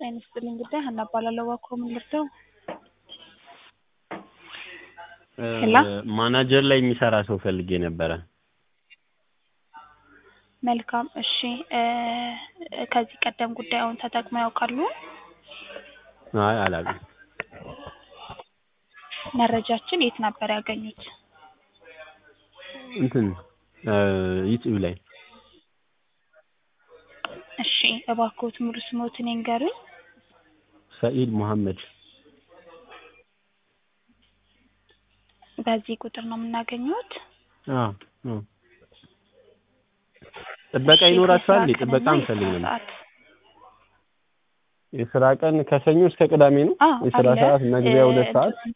ጤና ይስጥልኝ ጉዳይ ሀና እባላለሁ። እባክዎ ምን ልርዳው? ሄሎ ማናጀር ላይ የሚሰራ ሰው ፈልጌ ነበረ። መልካም እሺ እ ከዚህ ቀደም ጉዳዩን ተጠቅመው ያውቃሉ? አይ አላውቅም። መረጃችን የት ነበር ያገኙት? እንትን ዩቲዩብ ላይ እሺ እባክዎት ሙሉ ስሞትን ይንገሩኝ? ሰኢድ መሐመድ በዚህ ቁጥር ነው የምናገኘዎት? አዎ አዎ ጥበቃ እሺ፣ ይኖራችኋል እንዴ? የስራ ጥበቃ ቀንና እንፈልግ የስራ ነበር። ሰዓት? የስራ ቀን ከሰኞ እስከ ቅዳሜ ነው። አዎ የስራ አለ። ሰዓት መግቢያ እ ሁለት ሰዓት እንትኑን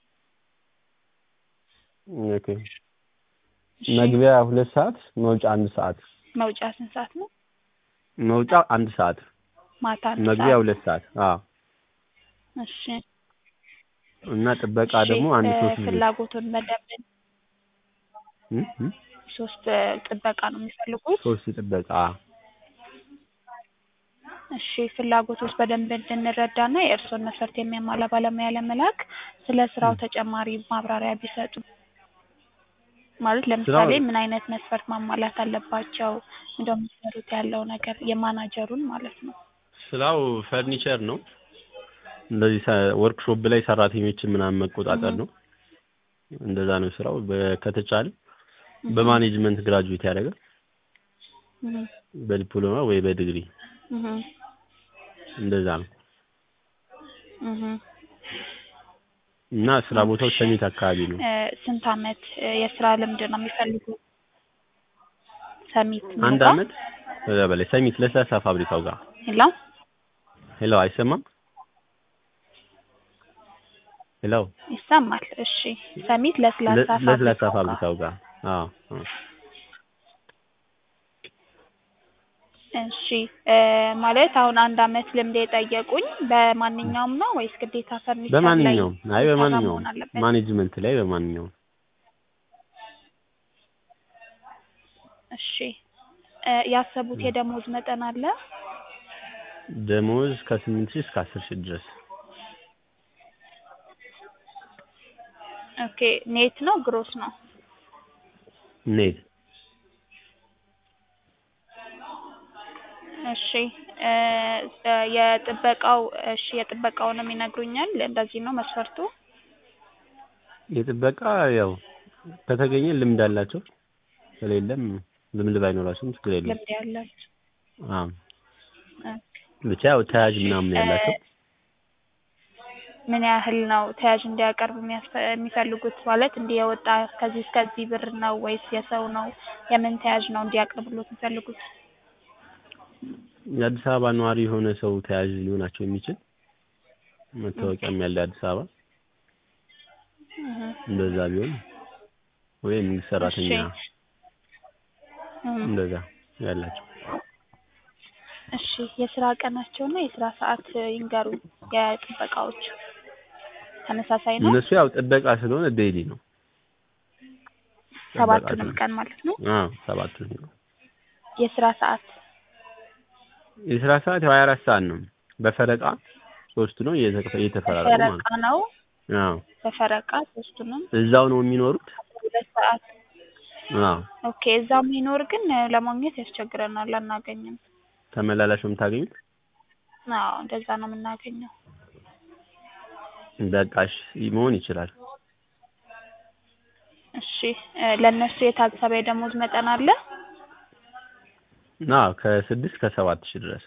ኦኬ። እሺ መግቢያ ሁለት ሰዓት መውጫ አንድ ሰዓት መውጫ ስንት ሰዓት ነው? መውጫ አንድ ሰዓት ማታ አንድ መግቢያ ሰዓት። ሁለት ሰዓት አዎ እሺ እና ጥበቃ እሺ ደግሞ አንድ እ ሶስት ልጆች ፍላጎቱን መደብን እ እ ሶስት እ ጥበቃ ነው የሚፈልጉት? ሶስት ጥበቃ እሺ ፍላጎቶች በደንብ እንድንረዳና የእርስዎን መስፈርት የሚያሟላ ባለሙያ ለመላክ ስለ ስራው ተጨማሪ ማብራሪያ ቢሰጡ። ማለት ለምሳሌ ስራው ምን አይነት መስፈርት ማሟላት አለባቸው? እንደው የሚሰሩት ያለው ነገር የማናጀሩን ማለት ነው። ስራው ፈርኒቸር ነው። እንደዚህ ወርክሾፕ ላይ ሰራተኞችን ምናምን መቆጣጠር እህ ነው። እንደዛ ነው ስራው። በ- ከተቻለ እህ በማኔጅመንት ግራጁዌት ያደርጋል እህ በዲፕሎማ ወይ በዲግሪ እህ እንደዛ ነው። እህ እና ስራ ቦታው እሺ ሰሚት አካባቢ ነው። እ ስንት አመት እ የስራ ልምድ ነው የሚፈልጉት? ሰሚት ምኑ አንድ ጋር? አመት ከዛ በላይ ሰሚት ለስላሳ ፋብሪካው ጋር። ሄሎ ሄሎ አይሰማም? ሄሎ ይሰማል። እሺ ሰሚት ለስላሳ ለ- ለስላሳ ፋብሪካው ጋር። ፋብሪካው ጋር። አዎ አዎ። እሺ እ ማለት አሁን አንድ አመት ልምድ የጠየቁኝ በማንኛውም ነው ወይስ ግዴታ ፈርኒቸር ላይ በማንኛውም አይ የሚሰራ በማንኛውም መሆን አለበት? ማኔጅመንት ላይ በማንኛውም እሺ እ ያሰቡት የደሞዝ መጠን አለ? ደሞዝ ከስምንት ሺህ እስከ አስር ሺህ ድረስ ኦኬ ኔት ነው ግሮስ ነው? ኔት እሺ እ እ የጥበቃው እሺ የጥበቃውንም ይነግሩኛል? እንደዚህ ነው መስፈርቱ? የጥበቃ ያው ከተገኘ ልምድ አላቸው ከሌለም ልምድ ባይኖራቸውም ችግር የለውም። ልምድ ያላቸው አዎ ኦኬ ብቻ ያው ተያያዥ እሺ ምናምን እ ያላቸው ምን ያህል ነው ተያዥ እንዲያቀርብ የሚያስፈ የሚፈልጉት? ማለት እንዲህ የወጣ ከዚህ እስከዚህ ብር ነው ወይስ የሰው ነው? የምን ተያዥ ነው እንዲያቀርብልዎት የሚፈልጉት? የአዲስ አበባ ነዋሪ የሆነ ሰው ተያዥ ሊሆናቸው የሚችል ኦኬ መታወቂያም ያለው የአዲስ አበባ እህ እንደዛ ቢሆን ወይ መንግስት እሺ ሰራተኛ እም እንደዛ ያላቸው እሺ የስራ ቀናቸውና የስራ ሰዓት ይንገሩኝ የጥበቃዎቹ? ተመሳሳይ ነው? እነሱ ያው ጥበቃ ስለሆነ ዴይሊ ነው። ጥበቃ ሰባቱንም ስለሆነ ቀን ማለት ነው? አዎ ሰባቱንም ነው። የስራ ሰዓት? የስራ ሰዓት ያው 24 ሰዓት ነው። በፈረቃ ሶስት ነው እየተከፈ እየተፈራረቁ ማለት በፈረቃ ነው። ነው? አዎ በፈረቃ ሶስቱንም? እዛው ነው የሚኖሩት። ሁለት ሰዓት አዎ ኦኬ እዛው የሚኖር ግን ለማግኘት ያስቸግረናል አናገኝም። ተመላላሽ ነው የምታገኙት? አዎ እንደዛ ነው የምናገኘው። በቃ እሺ መሆን ይችላል። እሺ እ ለእነሱ የታሰበ የደሞዝ መጠን አለ? አዎ ከስድስት ከሰባት ሺህ ድረስ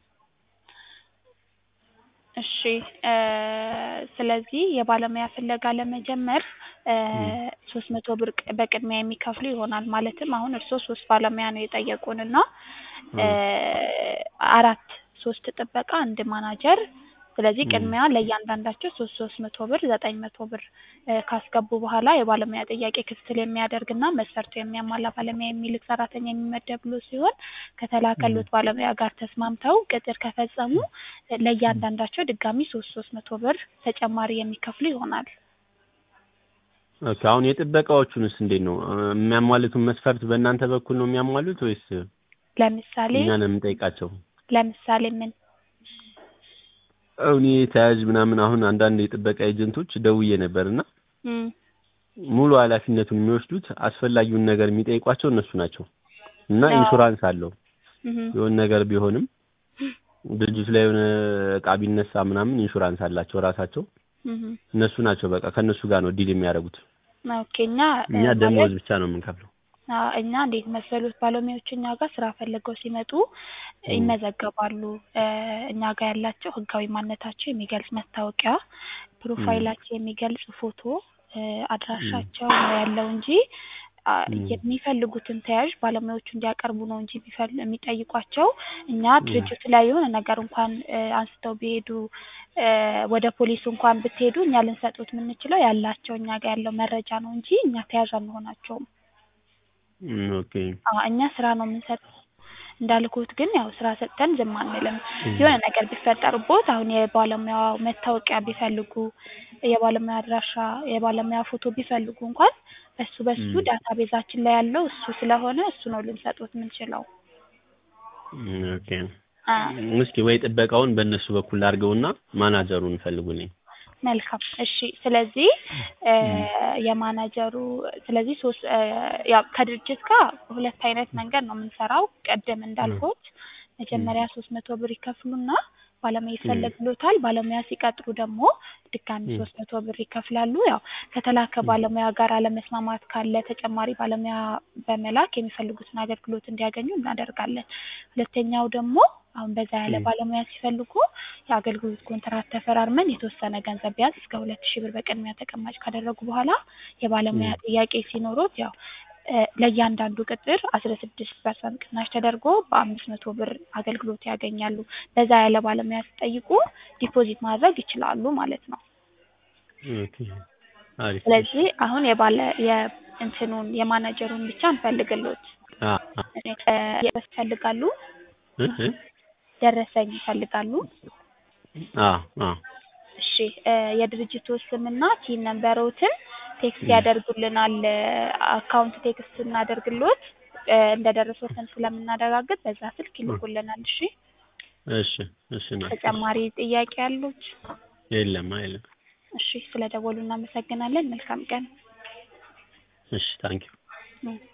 እሺ እ ስለዚህ የባለሙያ ፍለጋ ለመጀመር እ እም ሶስት መቶ ብር ቅ በቅድሚያ የሚከፍሉ ይሆናል። ማለትም አሁን እርስዎ ሶስት ባለሙያ ነው የጠየቁን እና እ አዎ አራት ሶስት ጥበቃ አንድ ማናጀር ስለዚህ እም ቅድሚያ ለእያንዳንዳቸው ሶስት ሶስት መቶ ብር ዘጠኝ መቶ ብር እ ካስገቡ በኋላ የባለሙያ ጥያቄ ክትትል የሚያደርግና መስፈርቱ የሚያሟላ ባለሙያ የሚልክ ሰራተኛ የሚመደብልዎ ሲሆን እም ከተላከልዎት ባለሙያ ጋር ተስማምተው ቅጥር ከፈጸሙ እም ለእያንዳንዳቸው ድጋሚ ሶስት ሶስት መቶ ብር ተጨማሪ የሚከፍሉ ይሆናል። ኦኬ አሁን የጥበቃዎቹንስ እንዴት ነው የሚያሟሉትን መስፈርት በእናንተ በኩል ነው የሚያሟሉት ወይስ ለምሳሌ እኛ ነን የምንጠይቃቸው? ለምሳሌ ምን አሁን ይሄ ተያዥ ምናምን አሁን አንዳንድ የጥበቃ ኤጀንቶች ደውዬ ነበር እና እም፣ ሙሉ ኃላፊነቱን የሚወስዱት አስፈላጊውን ነገር የሚጠይቋቸው እነሱ ናቸው እና አዎ። ኢንሹራንስ አለው እም፣ የሆነ ነገር ቢሆንም ድርጅቱ ላይ የሆነ እቃ ቢነሳ ምናምን ኢንሹራንስ አላቸው ራሳቸው እም። እነሱ ናቸው በቃ ከእነሱ ጋር ነው ዲል የሚያደርጉት ኦኬ እኛ እ፣ እኛ ማለት ደሞዝ ብቻ ነው የምንከፍለው አዎ፣ እኛ እንዴት መሰሉት ባለሙያዎች እኛ ጋር ስራ ፈልገው ሲመጡ እም። ይመዘገባሉ። እ፣ እኛ ጋር ያላቸው ህጋዊ ማንነታቸው የሚገልጽ መታወቂያ፣ ፕሮፋይላቸው የሚገልጽ ፎቶ፣ እ፣ አድራሻቸው ነው ያለው እንጂ አ፣ እም። የሚፈልጉትን ተያዥ ባለሙያዎቹ እንዲያቀርቡ ነው እንጂ የሚፈል- የሚጠይቋቸው እኛ እም። ድርጅቱ ላይ የሆነ ነገር እንኳን እ፣ አንስተው ቢሄዱ እ፣ ወደ ፖሊሱ እንኳን ብትሄዱ እኛ ልንሰጡት የምንችለው ያላቸው እኛ ጋር ያለው መረጃ ነው እንጂ እኛ ተያዥ አንሆናቸውም። እም፣ ኦኬ አዎ እኛ ስራ ነው የምንሰጠው። እንዳልኩት ግን ያው ስራ ሰጥተን ዝም አንልም። እም። የሆነ ነገር ቢፈጠርቦት አሁን የባለሙያ መታወቂያ ቢፈልጉ፣ የባለሙያ አድራሻ፣ የባለሙያ ፎቶ ቢፈልጉ እንኳን በሱ በሱ እም። ዳታ ቤዛችን ላይ ያለው እሱ ስለሆነ እሱ ነው ልንሰጡት የምንችለው። እም፣ ኦኬ አ እስኪ ወይ ጥበቃውን በእነሱ በኩል አድርገውና ማናጀሩን ፈልጉልኝ መልካም እሺ። ስለዚህ እ፣ እም። የማናጀሩ ስለዚህ ሶስት እ፣ ያው ከድርጅት ጋር በሁለት አይነት መንገድ ነው የምንሰራው። ቅድም እንዳልኩት መጀመሪያ ሶስት መቶ ብር ይከፍሉና ባለሙያ ይፈለግሎታል። ባለሙያ ሲቀጥሩ ደግሞ ድጋሚ እም። ሶስት መቶ ብር ይከፍላሉ። ያው ከተላከ እም። ባለሙያ ጋር አለመስማማት ካለ ተጨማሪ ባለሙያ በመላክ የሚፈልጉትን አገልግሎት እንዲያገኙ እናደርጋለን። ሁለተኛው ደግሞ አሁን በዛ ያለ እም። ባለሙያ ሲፈልጉ የአገልግሎት ኮንትራት ተፈራርመን የተወሰነ ገንዘብ ቢያንስ እስከ ሁለት ሺህ ብር በቅድሚያ ተቀማጭ ካደረጉ በኋላ የባለሙያ እም። ጥያቄ ሲኖሩት ያው እ፣ ለእያንዳንዱ ቅጥር አስራ ስድስት ፐርሰንት ቅናሽ ተደርጎ በአምስት መቶ ብር አገልግሎት ያገኛሉ። በዛ ያለ ባለሙያ ሲጠይቁ ዲፖዚት ማድረግ ይችላሉ ማለት ነው። ኦኬ አሪፍ እሺ ስለዚህ አሁን የባለ የእንትኑን የማናጀሩን ብቻ እንፈልግሎት አ አ እ፣ ይፈልጋሉ እ እ ደረሰኝ ይፈልጋሉ። አ አ እሺ እ፣ የድርጅቱ ስምና ቲን ነምበሮትን ቴክስት እም። ያደርጉልናል። እ፣ አካውንት ቴክስት እናደርግሎት እ፣ እንደደረሶትን ስለምናረጋግጥ በዛ ስልክ ይልኩልናል። እሺ እሺ እሺ ናት እሺ ተጨማሪ ጥያቄ አሉት? የለም የለም እሺ ስለ ደወሉ እናመሰግናለን። መልካም ቀን። እሺ ታንኪዩ እም።